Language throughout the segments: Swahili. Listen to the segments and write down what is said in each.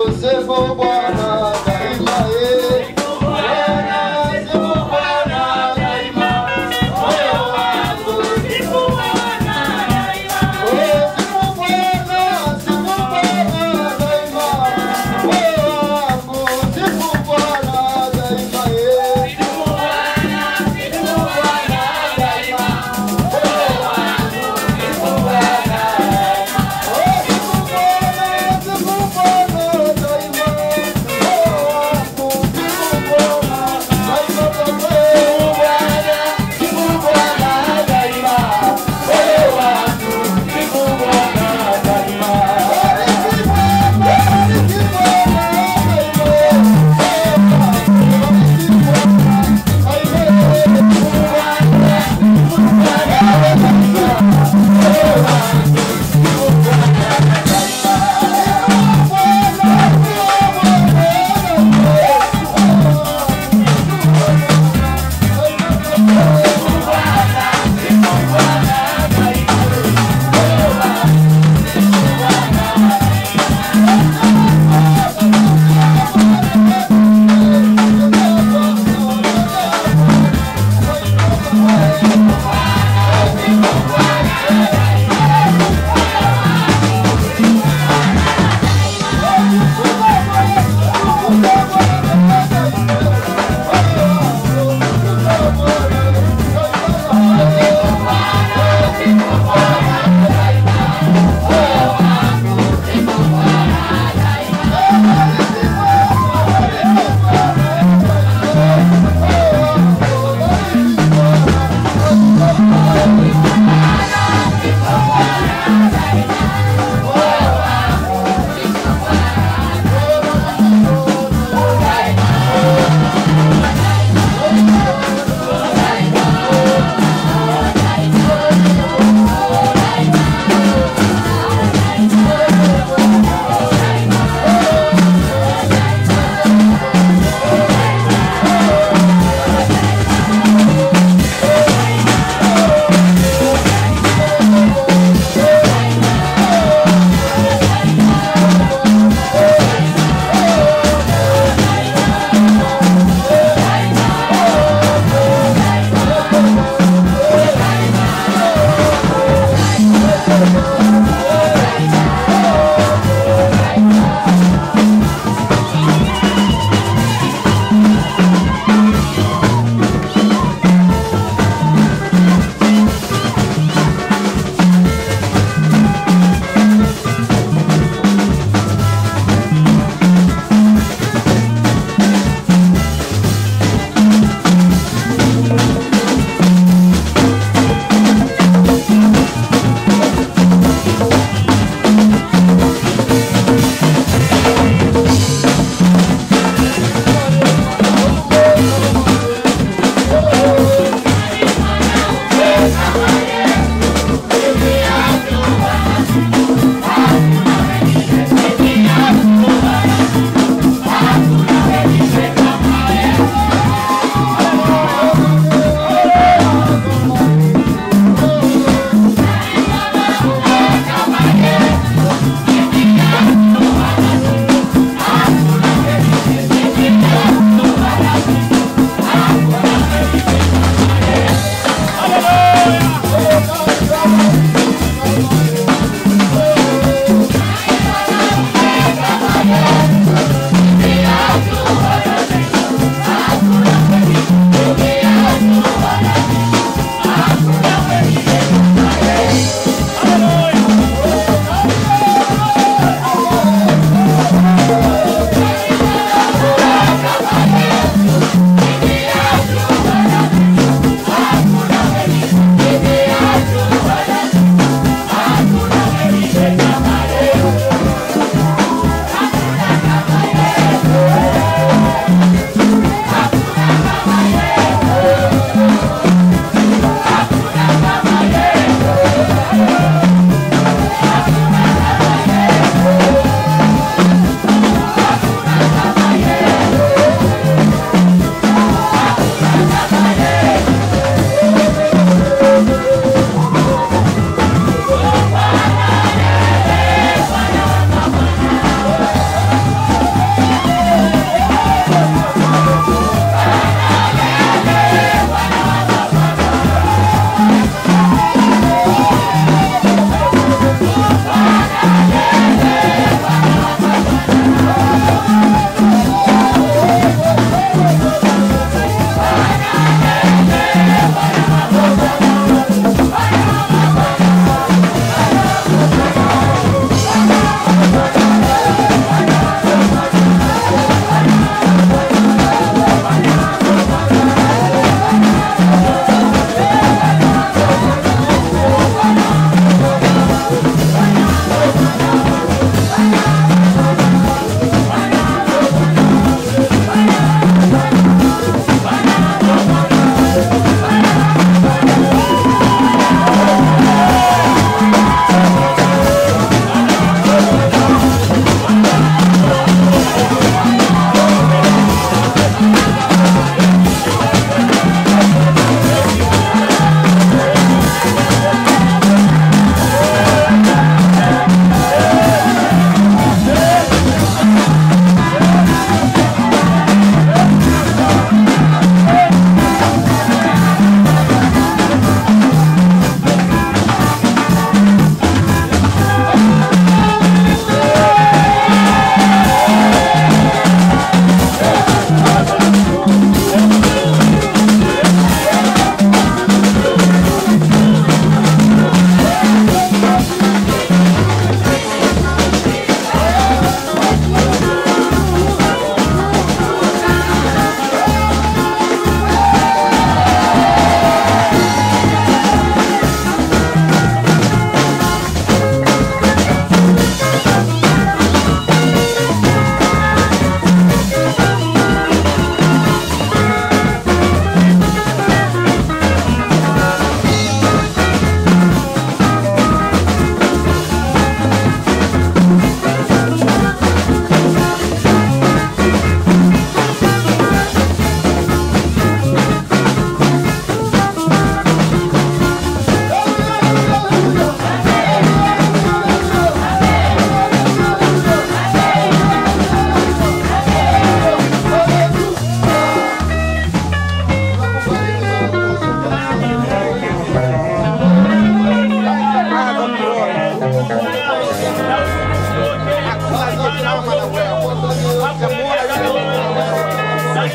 Sifu Bwana daima, eh. Bwana, sifu Bwana daima. Moyo wangu sifu Bwana daima. Oh, sifu Bwana, sifu Bwana daima. Moyo wangu sifu Bwana daima, eh. Sifu Bwana, sifu Bwana daima. Moyo wangu sifu Bwana daima. Oh, sifu Bwana, sifu Bwana daima.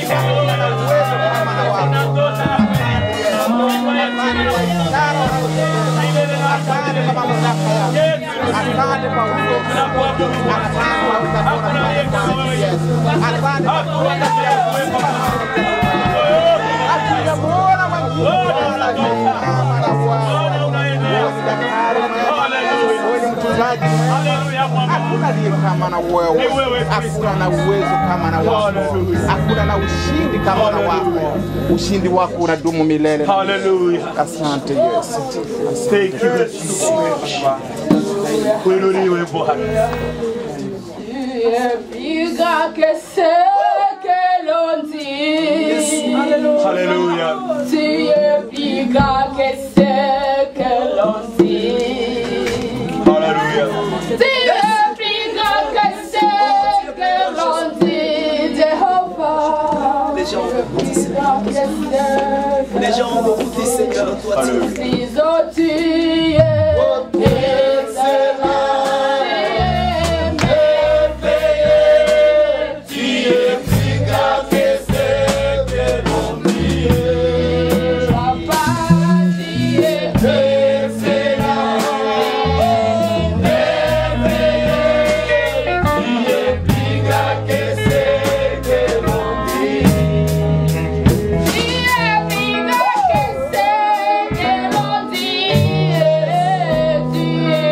hakuna na uwezo kama na wako. Asante kwa mamlaka yako. Asante kwa uwezo. Asante kwa utawala wako. Yesu. Asante kwa kuweka ya uwezo Hatujamuona mwingine kama mama na Bwana. Wewe ni daktari mwema. Wewe ni mtunzaji mwema. Hakuna aliye kama na wewe, hakuna na uwezo kama na wako, hakuna na ushindi kama na wako. Ushindi wako unadumu milele. Hallelujah. Asante Yesu. Thank you, Jesus. Kuinuliwe Bwana. Piga que sé que lo entiende. Hallelujah. Si piga que sé que lo entiende. Hallelujah. Si piga que sé que lo entiende. Jehovah. Les gens ont beaucoup dit Seigneur. Piga que sé que Les gens ont beaucoup dit Seigneur. Toi, tu es Si zo tu es excellent. Tu es Papa, tu es excellent.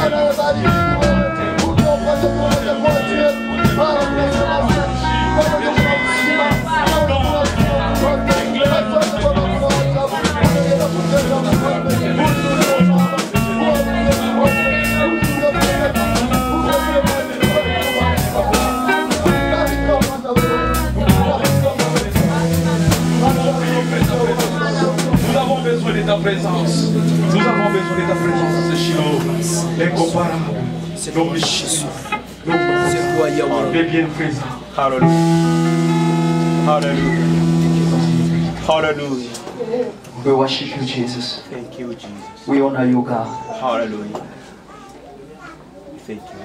Nous avons besoin de ta présence. Nous avons besoin de ta présence à ce Shiloh. Incomparable. Nom de Jésus. Nom C'est toi, Yahweh. de Dieu bien présent. Hallelujah. Hallelujah. Hallelujah. We worship you, Jesus. Thank you, Jesus. We honor you, God. Hallelujah. Thank you.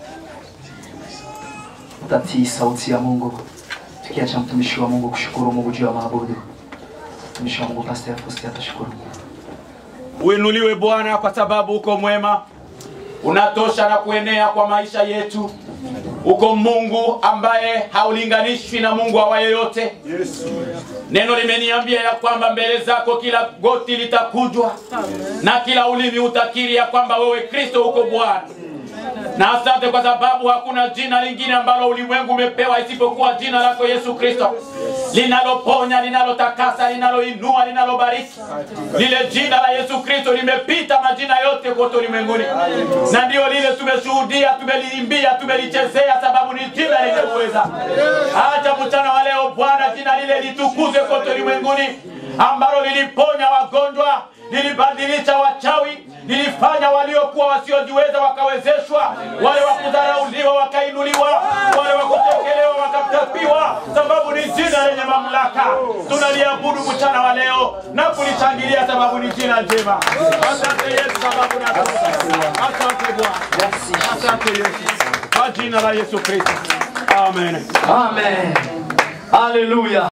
Tatii sauti ya Mungu, tukiacha mtumishi wa Mungu kushukuru Mungu juu ya maabudu. Mtumishi wa Mungu Pastor Faustin atashukuru Mungu. Uinuliwe Bwana kwa sababu uko mwema, unatosha na kuenea kwa maisha yetu. Uko Mungu ambaye haulinganishwi na Mungu awaye yote. Neno limeniambia ya kwamba mbele zako kila goti litakujwa na kila ulimi utakiri ya kwamba wewe Kristo uko Bwana. Na asante kwa sababu hakuna jina lingine ambalo ulimwengu umepewa isipokuwa jina lako Yesu Kristo, linaloponya, linalotakasa, linaloinua, linalobariki. Lile jina la Yesu Kristo limepita majina yote kote ulimwenguni, na ndio lile tumeshuhudia, tumeliimbia, tumelichezea, sababu ni jina lenye uweza. Acha mchana wa leo Bwana, jina lile litukuzwe kote ulimwenguni, ambalo liliponya wagonjwa, lilibadilisha wachawi, lilifanya waliokuwa wasiojiweza wakawezeshwa, wale wa kudharauliwa wakainuliwa, wale wa kutekelewa wakatapiwa, sababu ni jina lenye mamlaka. Tunaliabudu mchana wa leo na kulishangilia, sababu ni jina njema. Asante Yesu, sababu na asante Bwana, asante Yesu, kwa jina la Yesu Kristo, amen. Amen. Hallelujah.